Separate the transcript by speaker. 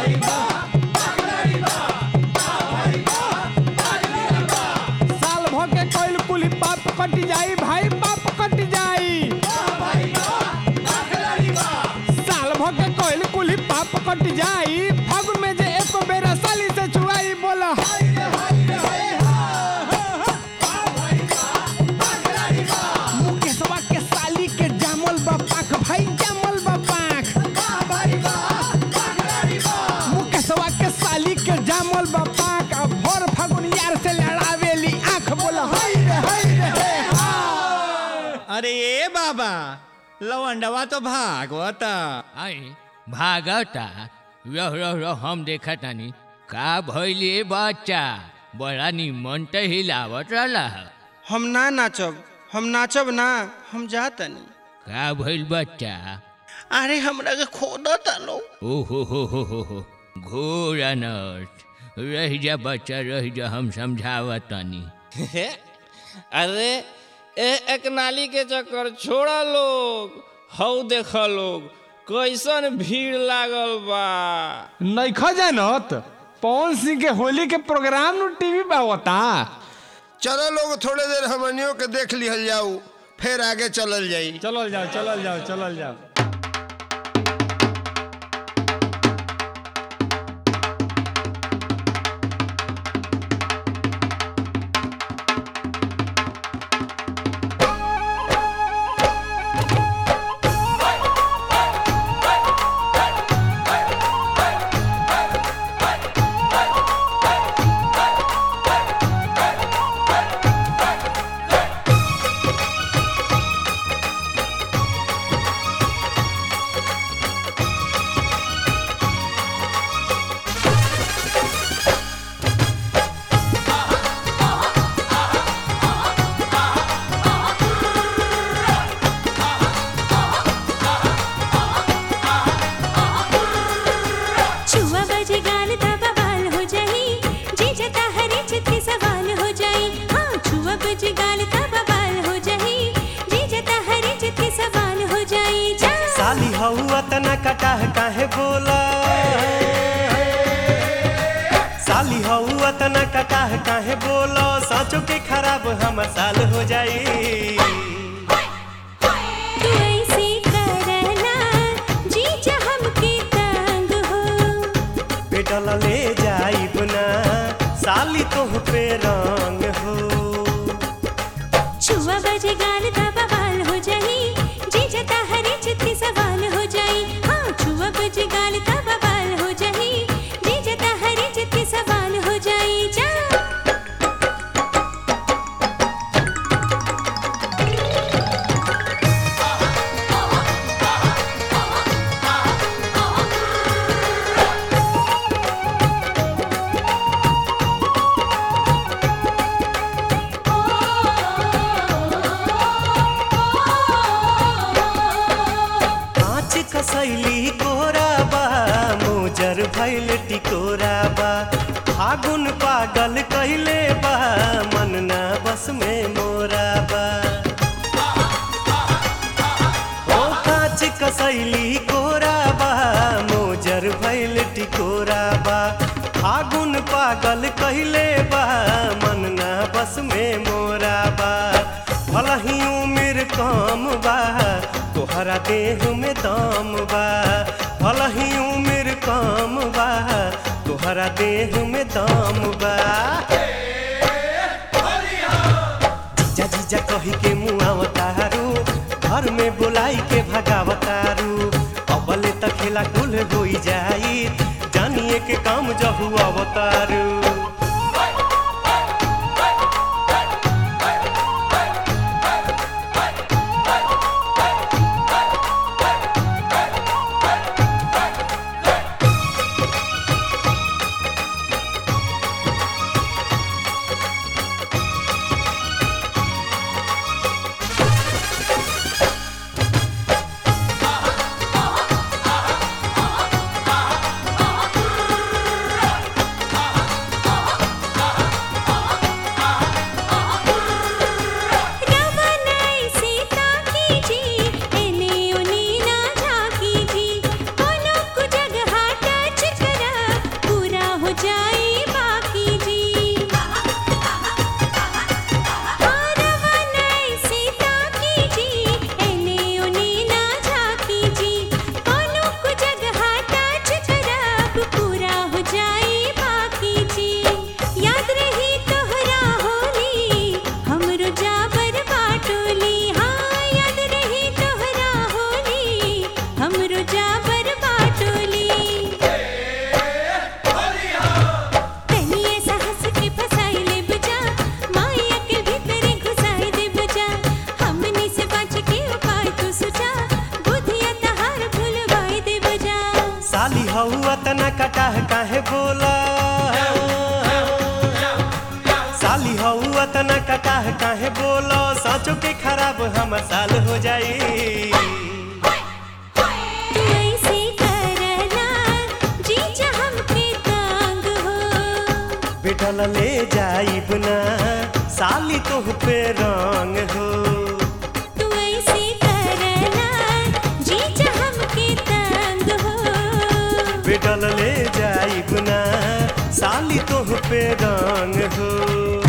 Speaker 1: साल भर के कोइल कुली पाप कट जाई भाई पाप कट जाई साल भर के कोइल कुली पाप कट जाई फागुन में जे एको बेरा साली से छुआई बोला मुकेशवा के साली के जामल बा पाख भाई जामल बा पाख मुकेशवा के साली के जामल बा पाख अब भर फागुन यार से लड़ावेली आंख बोला हाय रे हाय रे हे हा।
Speaker 2: अरे ए बाबा लवंडवा तो भागवता
Speaker 3: आई भागता रह रह रह हम देखा तानी का भइले बच्चा बड़ा निमन त हिलावत रहला
Speaker 4: हम ना नाचब हम नाचब ना हम जातनी
Speaker 3: का भइल बच्चा
Speaker 4: अरे हमरा के खोदता लो
Speaker 3: ओहो हो हो हो हो घोर अनर्थ रह जा बच्चा रह जा हम समझावत तानी
Speaker 5: अरे ए एक नाली के चक्कर छोड़ा लोग हौ देख लोग कैसन भीड़ लागल बा
Speaker 1: नइखा जानत पवन सिंह के होली के प्रोग्राम नु टीवी पे होता
Speaker 6: चलो लोग थोड़े देर हमनियों के देख लिहल जाऊ फिर आगे चलल जाई
Speaker 1: चलल जाओ चलल जाओ चलल जाओ
Speaker 7: छुआ बजे गाल तब बाल हो जाई जी जता हरे चित के सवाल हो जाई हाँ छुआ बजे गाल तब बाल हो जाई जी जता हरे चित के सवाल हो जाई जा
Speaker 8: साली हऊ तना कटाह काहे बोला साली हऊ तना कटाह काहे बोला साँचो के खराब हमर साल हो जाई
Speaker 7: तू ऐसे करना जी जा हमके तंग हो
Speaker 8: पेटल ले जाइब ना साली तोह पे रंग हो
Speaker 7: छुआ बजे गाल तब बाल हो जाई जी जता हरे चित के सवाल हो जाई हाँ छुआ बजे गाल तब बाल हो जाई जी जता हरे चित के सवाल हो जाई जा
Speaker 8: कांच कसैली कोरा बा मोजर भैल टिकोरा बा फागुन पागल कैले बा मन ना बस में मोरा बा ओ कांच कसैली कोरा बा मोजर भैल टिकोरा बा फागुन पागल कैले बा मन ना बस में मोरा बा भलही उम्र कम बा तोहरा देह में दम बा भलही उम्र कम बा तोहरा देह में दम बा जीजा जीजा कही के मुआवतारू घर में बुलाई के भगावतारू अबले त खेला कुल होई जाई जानिए के काम जहु अवतारू अतना कटाह काहे बोला साली हऊ अतना कटाह काहे बोला साँचो के खराब हमर साल हो जाई
Speaker 7: तू ऐसे करना जीजा हमके तांग हो
Speaker 8: बेटल ले जाइब ना साली तोह पे रंग हो
Speaker 7: तू ऐसे करना जीजा हमके तांग हो
Speaker 8: बेटल ले जाइब ना साली तोह पे रंग हो